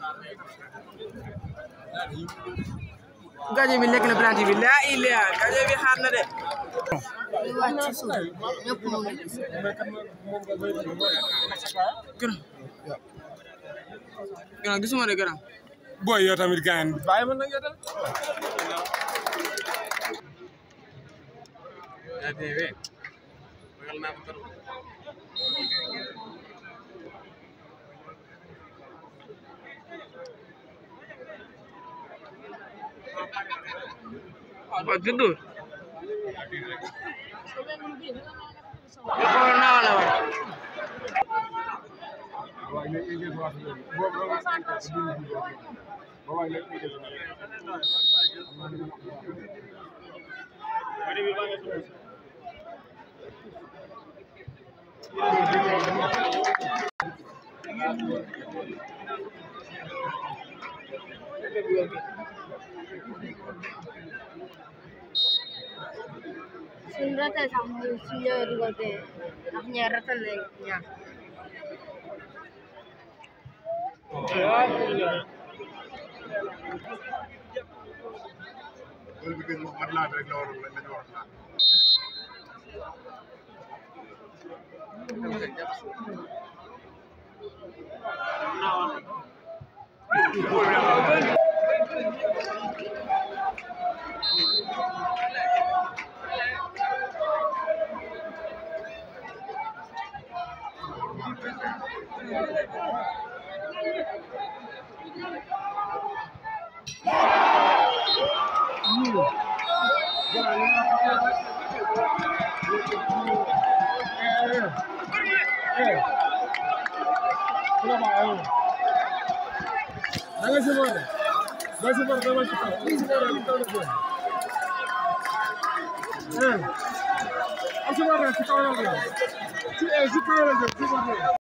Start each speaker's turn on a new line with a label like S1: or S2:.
S1: gajo bi lekk na planti bi laa ilaa gajo bi xaar na de gërëm gërëm gisuma de gërëm
S2: boy yow tamit gaañ bàyyi ma nag yow tamit
S1: waaw juddu xool naa la wa
S3: suñ ratee sax mu suñ ñëwee dugal te ndax ñaar ratal nañ ñaar
S4: loolu bi gën moom mat laa bi rek la waroon lañ lañ waroon naan
S2: da nga supporté da nga supporté dama ci kaw da nga supporté ci kaw la jëm eh am supporté ci kaw la jëm ci eh ci kaw la jëm supporté